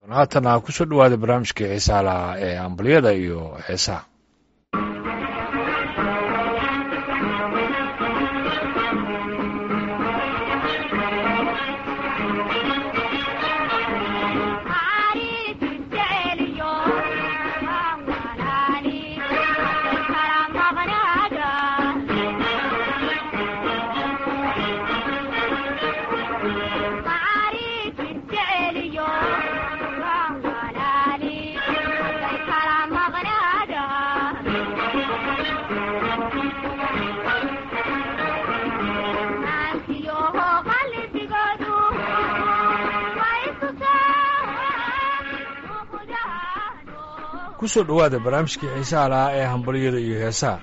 haatana kusoo dhawaada barnaamijkii xiisaa lahaa ee ambaliyada iyo heesaha kusoo dhowaada barnaamijkii xiisaha lahaa ee hambaliyada iyo heesaha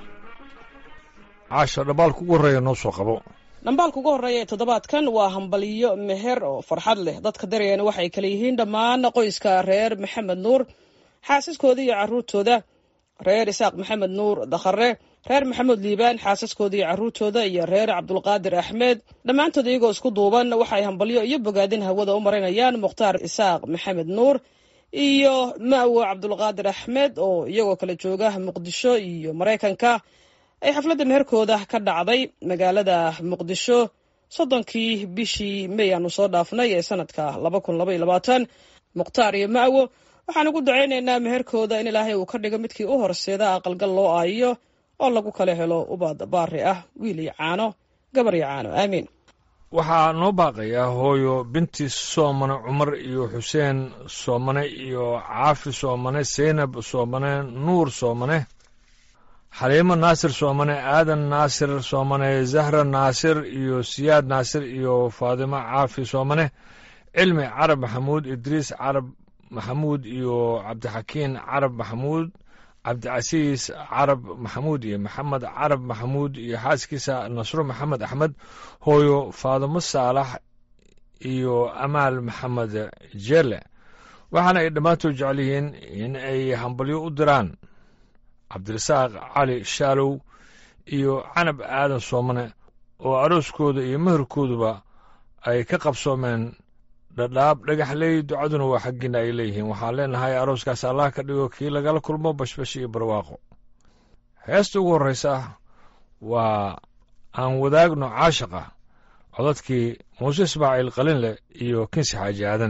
caasha dhambaalka ugu horreeya noo soo qabo dhambaalka ugu horreeya ee toddobaadkan waa hambaliyo meher oo farxad leh dadka daryana waxay kale yihiin dhammaan qoyska reer maxamed nuur xaasaskooda iyo caruurtooda reer isaaq maxamed nuur dakhare reer maxamuud liibaan xaasaskooda iyo caruurtooda iyo reer cabdulqaadir axmed dhammaantood iyagoo isku duuban waxay hambalyo iyo bogaadin hawada u marinayaan mukhtaar isaaq maxamed nuur iyo ma'wo cabdulqaadir axmed oo iyagoo kala jooga muqdisho iyo maraykanka ay xafladda meherkooda ka dhacday magaalada muqdisho soddonkii bishii may aanu soo dhaafnay ee sanadka laba kun laba iyo labaatan mukhtaar iyo ma'wo waxaan ugu dacaynaynaa meherkooda in ilaahay uu ka dhigo midkii u horseeda aqalgal loo aayiyo oo lagu kala helo ubad baari ah wiil iyo caano gabar iyo caano aamiin waxaa noo baaqayaa hooyo binti soomane cumar iyo xuseen soomane iyo caafi soomane seynab soomane nuur soomane xaliimo naasir soomane aadan naasir soomane zahra naasir iyo siyaad naasir iyo faadimo caafi soomane cilmi carab maxamuud idriis carab maxamuud iyo cabdixakiin carab maxamuud cabdicasiis carab maxamuud iyo maxamed carab maxamuud iyo xaaskiisa nasro maxamed axmed hooyo faadimo saalax iyo amaal maxamed jeele waxaana ay dhammaantood jecel yihiin in ay hambalyo u diraan cabdirasaaq cali shaalow iyo canab aadan soomane oo arooskooda iyo meherkooduba ay ka qabsoomeen dhadhaab dhagaxley ducaduna waa xaggiina ay leeyihiin waxaan leenahay arooskaas allah ka dhigo kii lagala kulmo bashbash iyo barwaaqo heesta ugu horraysa waa aan wadaagno caashaqa codadkii muuse ismaaciil qalinleh iyo kinsi xaaji aadan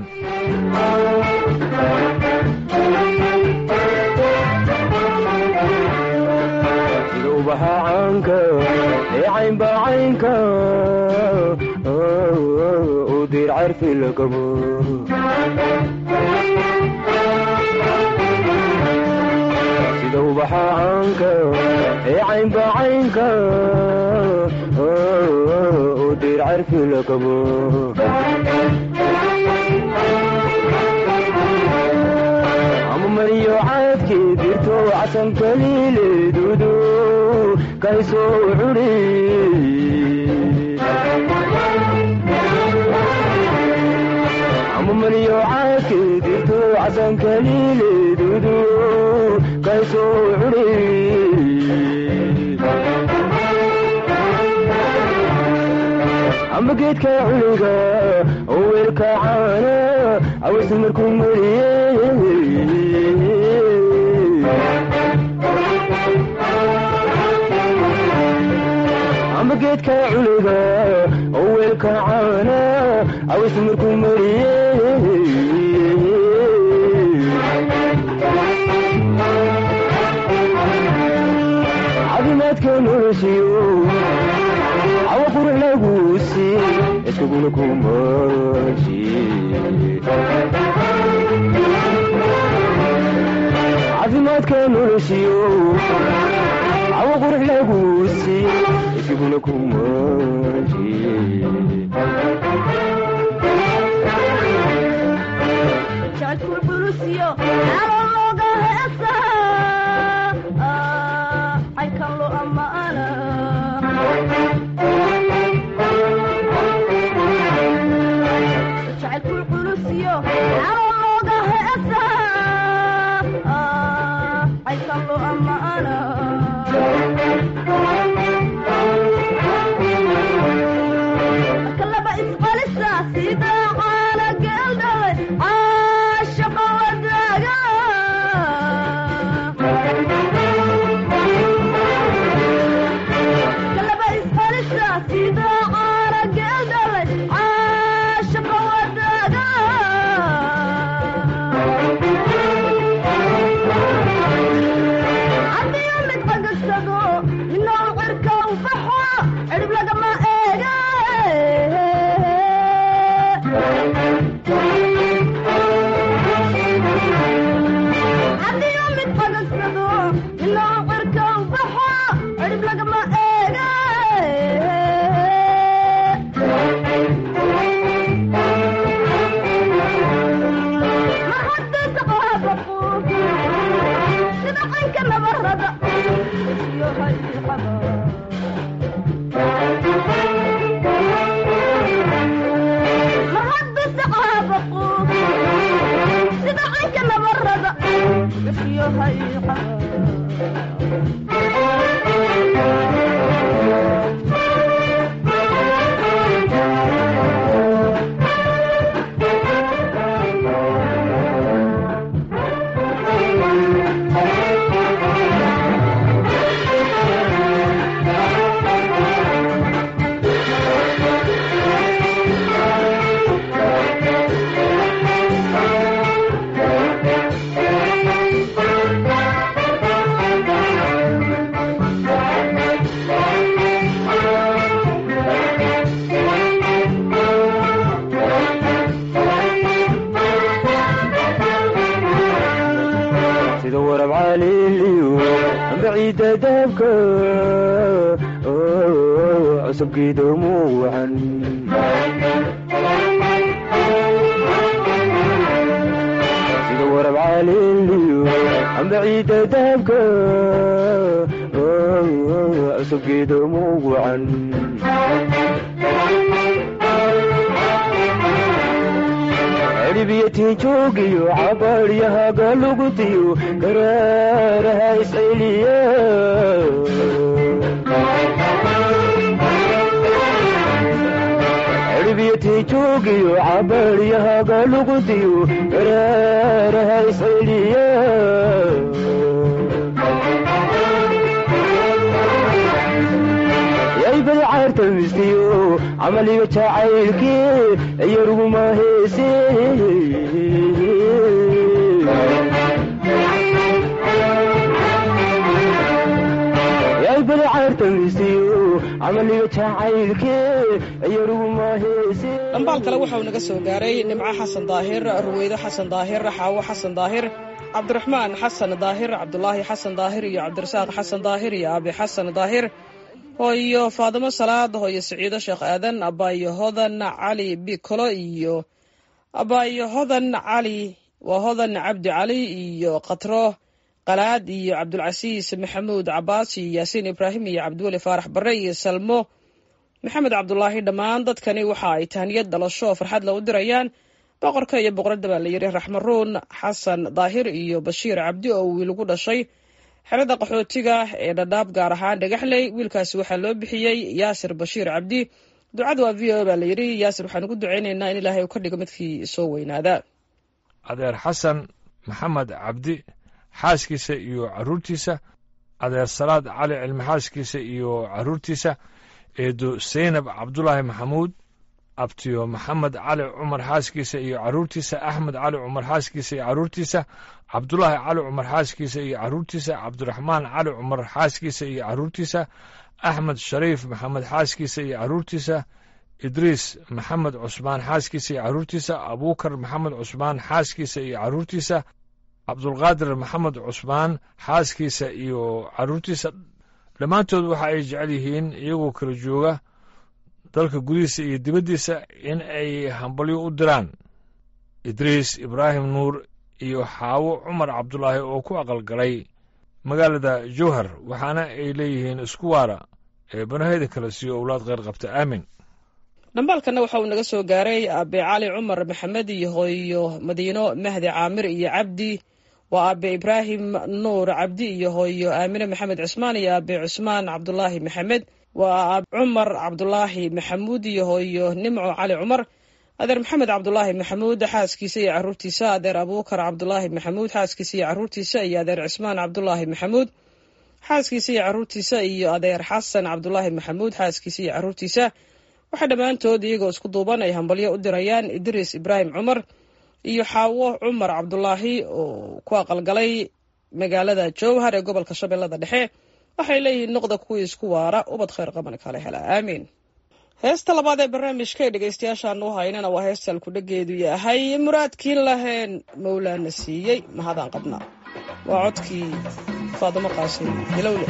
sida ubaxa caanka ee caynbacaynka u diir carfi la qabo ama mariyo caadkii dirto casan kaliileedudu kaysoo curi amamaniyo caadkii dirto casan kaliileedudu kaysoo curi ama geedka culiga oo weelka caana aweysa markuu mariye ama geedka culiga oo weelka caana aweysa markuu mariye caafimaadka noloshiyo cawa qurux laguusi iskaguna kumaji caafimaadka noloshiyo cawa qurux laguusi iskaguna kumaji sida caana geeldhalay caashaqa sida warab caliiliyo baciida dahabka cusubkiida muucan sida warab caliiliyo baciida dahabka cusubkiida muucan ciribiyati joogiyo cabaaryahaga lugutiyo garaaraha isceliya ciribiyati joogiyo cabaaryahaga lugutiyo garaaraha isceliya yaybay caarta mistiyo camaliga jacaylkii yaruguma heese yaybay caarta mistiyo camaliga jacaylkii yaruguma heese dhambaal kale waxauu naga soo gaaray nimco xasan daahir ruweydo xasan daahir xaawo xasan daahir cabdiraxmaan xasan daahir cabdulaahi xasan daahir iyo cabdirasaaq xasan daahir iyo abi xasan daahir hooyo faadimo salaad hooyo siciido sheekh aadan abaayo hodan cali bikolo iyo abaayo hodan cali waa hodan cabdi cali iyo katro qalaad iyo cabdulcasiis maxamuud cabaas iyo yaasiin ibraahim iyo cabdiweli faarax bare iyo salmo maxamed cabdulaahi dhammaan dadkani waxa ay tahniyad dhalasho oo farxad lou dirayaan boqorka iyo boqoradda baa la yidhi raxmaruun xasan daahir iyo bashiir cabdi oo wiil ugu dhashay xerada qaxootiga ee dhadhaab gaar ahaan dhagaxley wiilkaasi waxaa loo bixiyey yaasir bashiir cabdi ducada waa v o baa la yidhi yaasir waxaan ugu ducaynaynaa in ilaahay uu ka dhigo midkii soo weynaada adeer xasan maxamed cabdi xaaskiisa iyo carruurtiisa adeer salaad cali cilmi xaaskiisa iyo carruurtiisa eedo saynab cabdulaahi maxamuud abtiyo maxamed cali cumar xaaskiisa iyo carruurtiisa axmed cali cumar xaaskiisa iyo carruurtiisa cabdulaahi cali cumar xaaskiisa iyo carruurtiisa cabdiraxmaan cali cumar xaaskiisa iyo carruurtiisa axmed shariif maxamed xaaskiisa iyo carruurtiisa idriis maxamed cusmaan xaaskiisa iyo carruurtiisa abuukar maxamed cusmaan xaaskiisa iyo carruurtiisa cabdulqaadir maxamed cusmaan xaaskiisa iyo carruurtiisa dhammaantood waxa ay jecel yihiin iyagoo kala jooga dalka gudihiisa iyo dibaddiisa in ay hambalyo u diraan idriis ibraahim nuur iyo xaawo cumar cabdulaahi oo ku aqalgalay magaalada jowhar waxaana ay leeyihiin isku waara ee banaheda kala siiyo owlaad kheyr qabta aamin dhambaalkana waxa uu naga soo gaaray aabe cali cumar maxamed iyo hooyo madiino mahdi caamir iyo cabdi waa aabe ibraahim nuur cabdi iyo hooyo aamine maxamed cismaan iyo aabe cusmaan cabdulaahi maxamed waa cumar cabdulaahi maxamuud iyo hooyo nimco cali cumar adeer maxamed cabdulaahi maxamuud xaaskiisa iyo caruurtiisa adeer abuukar cabdulaahi maxamuud xaaskiisa iyo caruurtiisa iyo adeer cismaan cabdulaahi maxamuud xaaskiisa iyo caruurtiisa iyo adeer xasan cabdulaahi maxamuud xaaskiisa iyo caruurtiisa waxaa dhammaantood iyagoo isku duuban ay hambalyo u dirayaan idriis ibraahim cumar iyo xaawo cumar cabdulaahi oo ku aqalgalay magaalada jowhar ee gobolka shabeellada dhexe waxay leeyihiin noqda kuwii isku waara ubad khayr qaban kala hela aamiin heesta labaad ee barnaamijka ee dhegaystayaashaanu haynana waa heesta alkudhageedu yahay muraadkiin laheen mawlaana siiyey mahadaan qabnaa waa codkii faadimo qaasim hilowle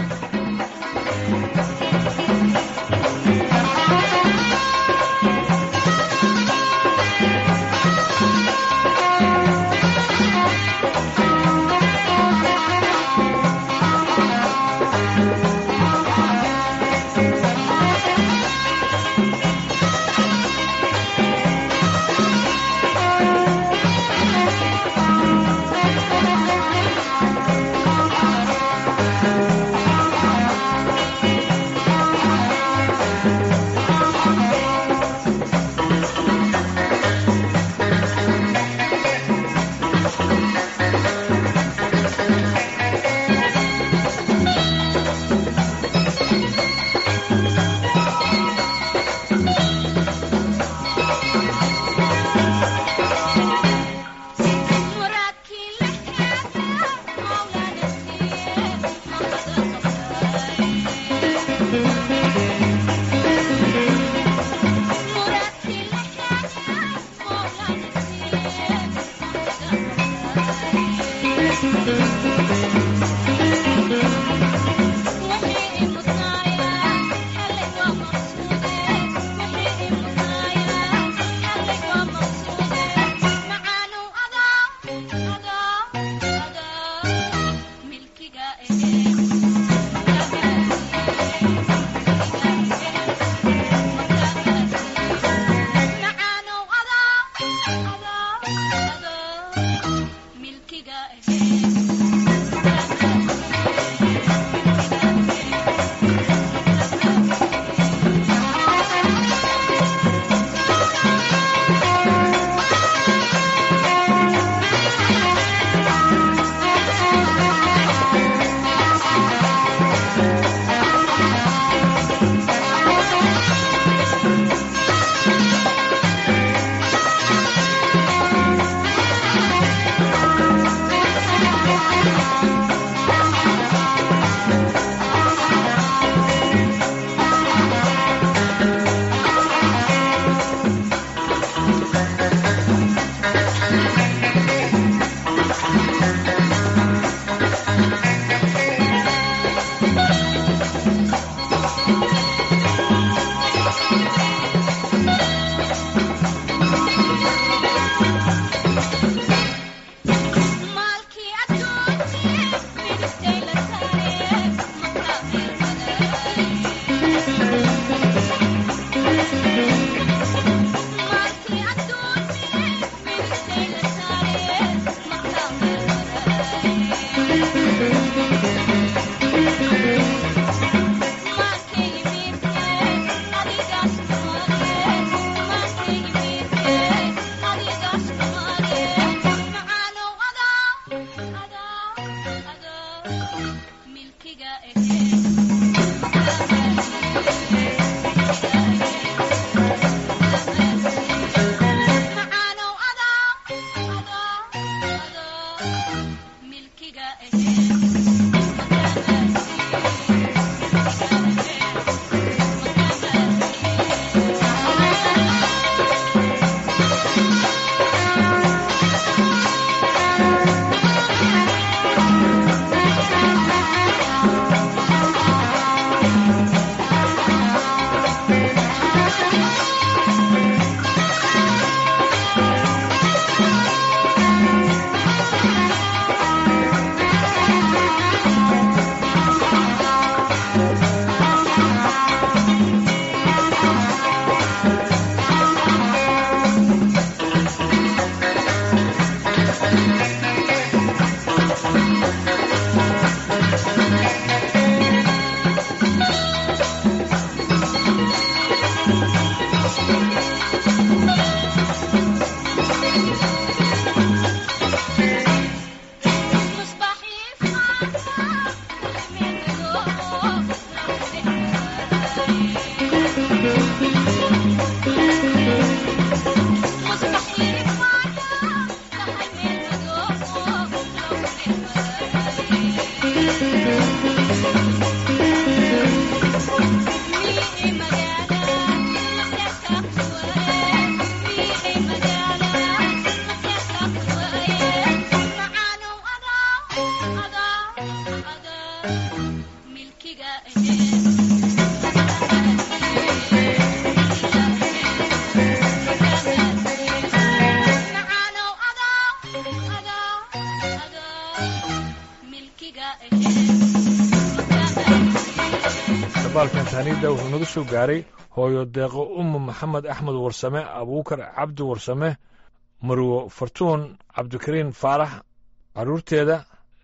dabaalkan taaniidda wuxuu naga soo gaaray hooyo deeqo ummu maxamed axmed warsame abuukar cabdi warsame marwo fartuun cabdikariin faarax carruurteeda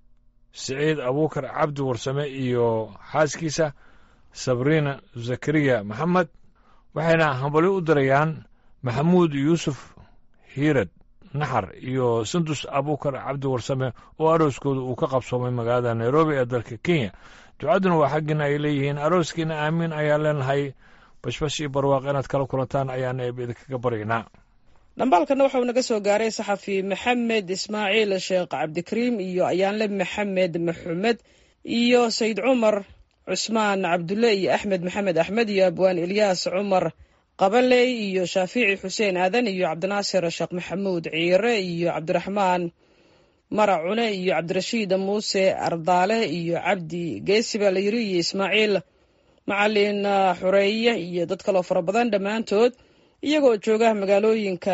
siciid abuukar cabdi warsame iyo xaaskiisa sabriina zakariya maxamed waxayna hambalyo u dirayaan maxamuud yuusuf hiirad naxar iyo sandus abuukar cabdi warsame oo arooskooda uu ka qabsoomay magaalada nairobi ee dalka kenya ducadduna waa xaggiina ay leeyihiin arooskiina aamiin ayaan leenahay bashbash iyo barwaaq inaad kala kulantaan ayaana eeb idinkaga baryaynaa dhambaalkana waxau naga soo gaaray saxafi maxamed ismaaciil sheekh cabdikariim iyo ayaanle maxamed maxumed iyo sayid cumar cusmaan cabdulle iyo axmed maxamed axmed iyo abwaan ilyaas cumar qabaley iyo shaafici xuseen aadan iyo cabdinaasir sheekh maxamuud ciire iyo cabdiraxmaan mara cune iyo cabdirashiid muuse ardaale iyo cabdi geesi baa la yiri iyo ismaaciil macalin xureeye iyo dad kaloo fara badan dhammaantood iyagoo jooga magaalooyinka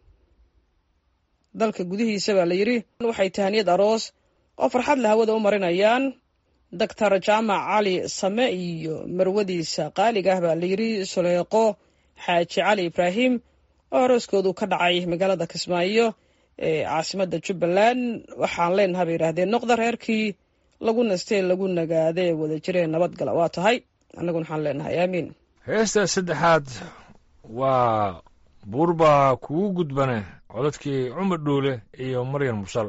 dalka gudihiisa baa la yidri waxay tahaniyad aroos oo farxad le hawada u marinayaan doctor jaamac cali same iyo marwadiisa qaaliga ah baa la yidri suleeqo xaaji cali ibraahim oo arooskoodu ka dhacay magaalada kismaayo ee caasimadda jubbaland waxaan leenaha bay yidhaahdeen noqda reerkii lagu nastee lagu nagaadee wada jireen nabadgala waa tahay annaguna waxaan leenahay aamiin heesta saddexaad waa buurbaa kugu gudbane codadkii cumar dhuule iyo maryan mursal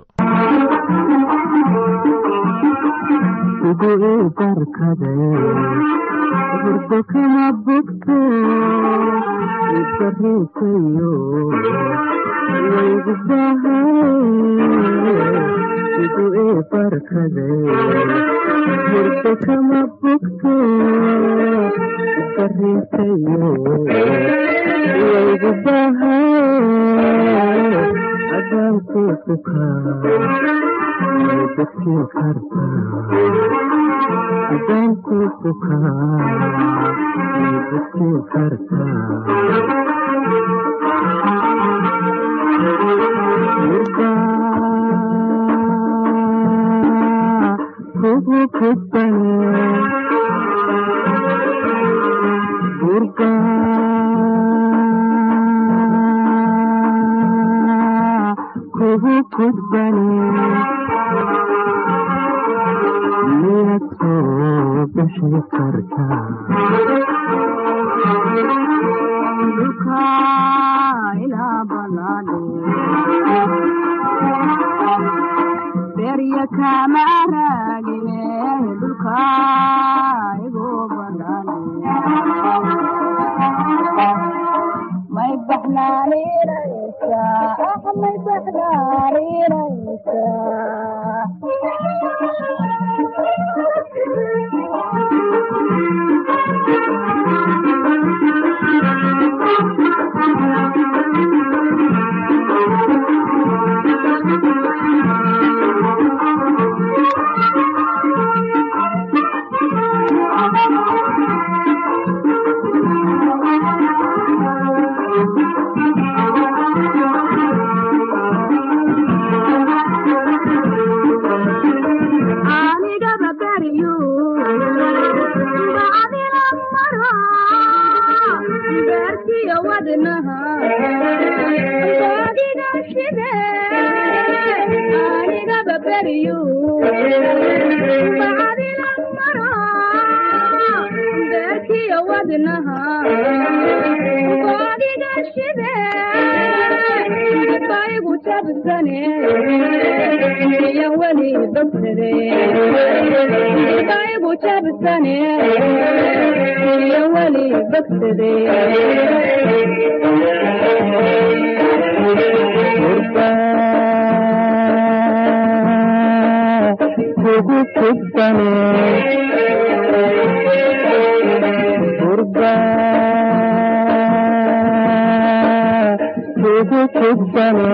ugu ii barkade burdo kama bogto isariikayo waygu bahay ugu ii barkade burdo kama bogto isariikayo waygu bahay adaanku sukaa dadkii kartaa adaanku sukaa dadkii kartaa kugu kudbane burga kugu kudbane miyad soo bixi kartaa berya kama raagine dhulka igu banaan may baxnaaninaysa ah may baxnaaninaysa anigaba beriyu bacdina mara beerkiyo wadnaha baadiga shide anigaba beriyu bacdina mara beerkiyo wadnaha baadiga shide baygu jabsane iyo weli bagsade baygu jabsane iyo weli bagsade kugu kudbane burga kugu kudbane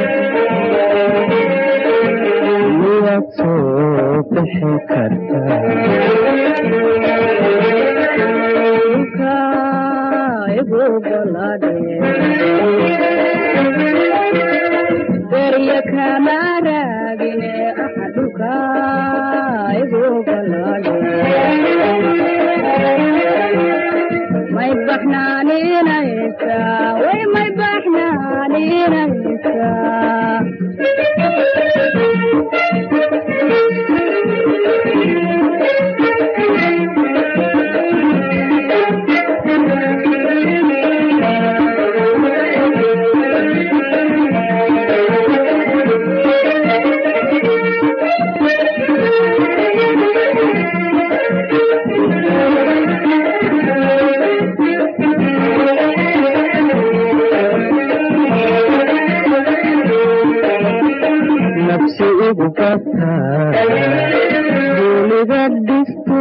miyad soo bixi kartaa dhulka igu balaadhe berya kama raagine aha dhulka igu balaadhe may baxnaaninaysa way may baxnaaninaysa nafsi igu bataa duuniga dhisto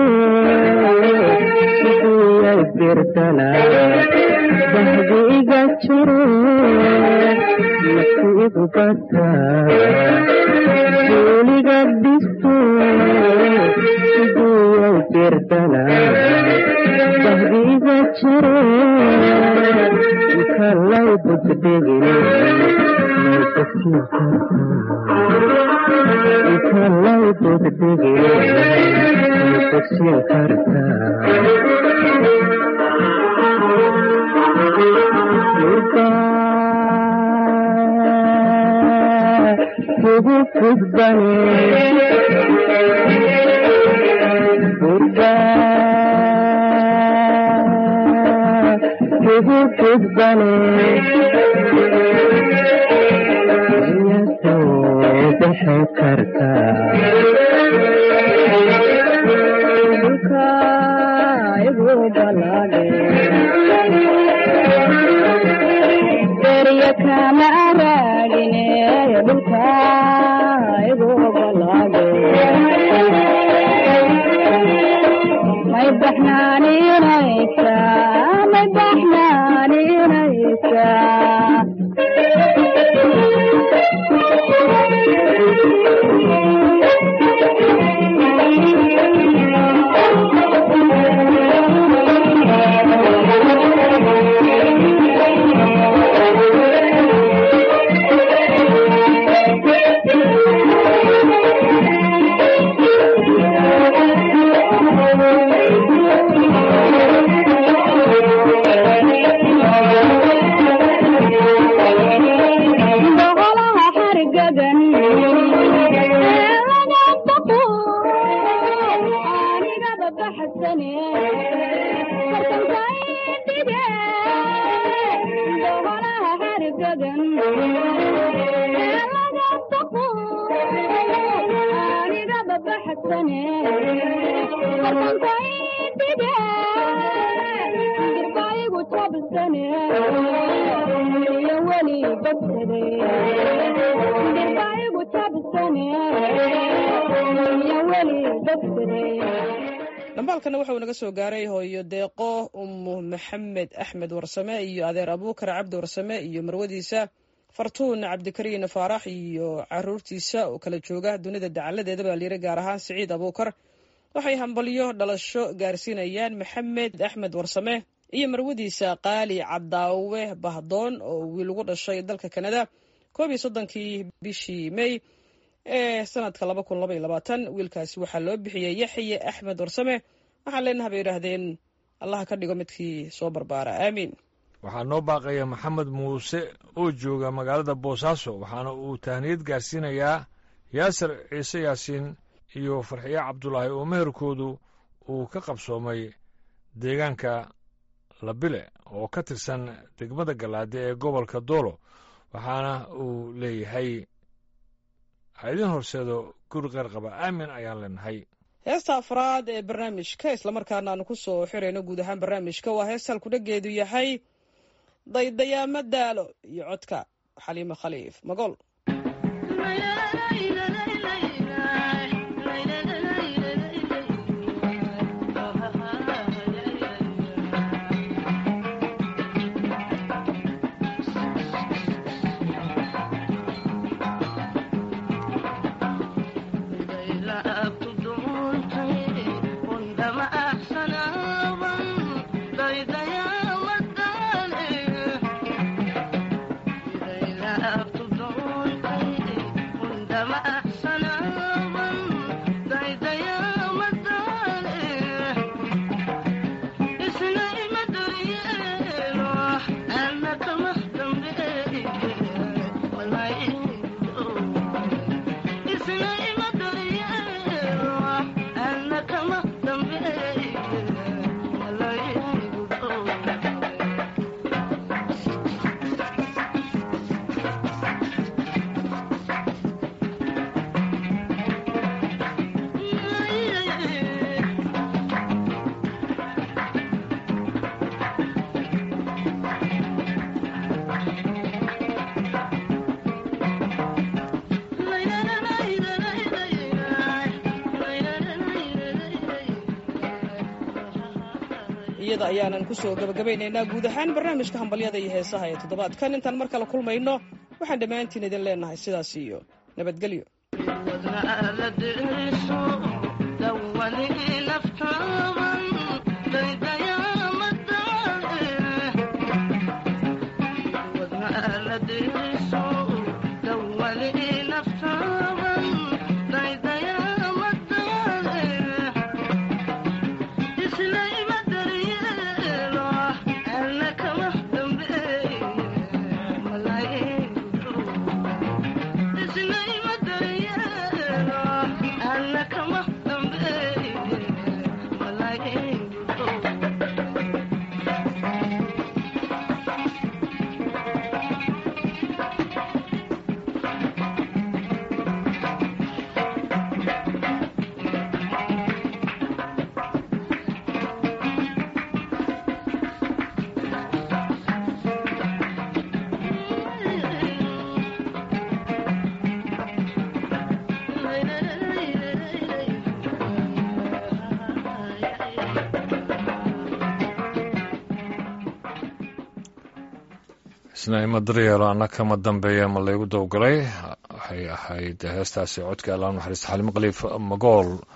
siduyay birdala bahdi iga jiro nafsi igu bataa duuniga dhisto siduyay birdala bahdi iga jiro kalay budbegine may bogsiin kartaa kalay budbegine may bogsiin kartaa gudbane gurba kugu gudbane iya soo bixi karta dhulka igu balaadhe derya kama raagine dhulka igu balaadhe may baxnaaninaysa may baxnaaninaysa boqolaha xargagan laga baqo anigaba baxsane fartanka indhige boqolaha xargagan laga baqo anigaba baxsane fartanka indhige dirbaigu jabsane iyo weli bagsade dirbaigu jabsane iyo weli bagsade dhambaalkana wuxuu naga soo gaaray hooyo deeqo umu maxamed axmed warsame iyo adeer abuukar cabdi warsame iyo marwadiisa fartuun cabdikariin faarax iyo caruurtiisa oo kala jooga dunida dacaladeeda baa layiri gaar ahaan siciid abuukar waxay hambalyo dhalasho gaarsiinayaan maxamed axmed warsame iyo marwadiisa qaali cadaawe bahdoon oo wiil ugu dhashay dalka kanada koob iyo soddonkii bishii may ee sanadka laba kun laba iyo labaatan wiilkaasi waxaa loo bixiyey yaxye axmed warsame waxaan leenaha bay yidhaahdeen allaha ka dhigo midkii soo barbaara aamiin waxaa noo baaqaya maxamed muuse oo jooga magaalada boosaaso waxaana uu tahniyad gaarsiinayaa yaasir ciise yaasiin iyo farxiye cabdulaahi oo meherkoodu uu ka qabsoomay deegaanka labile oo ka tirsan degmada galaade ee gobolka doolo waxaana uu leeyahay ha idin horseedo guri qeyr qaba aamin ayaan leenahay heesta afraad ee barnaamijka islamarkaana aanu ku soo xirayno guud ahaan barnaamijka waa hees halkudhageedu yahay daydayaama daalo iyo codka xaliimo khaliif magool iyada ayaanan kusoo gabagabaynaynaa guud ahaan barnaamijka hambalyada iyo heesaha ee toddobaadkan intaan mar kale kulmayno waxaan dhammaantiin idin leenahay sidaas iyo nabadgelyo Isla ima daryeel isna ima daryeelo anna kama dambeeya ma laygu dowgalay waxay ahayd heestaasi codka allah naxariista xalimo khaliif magool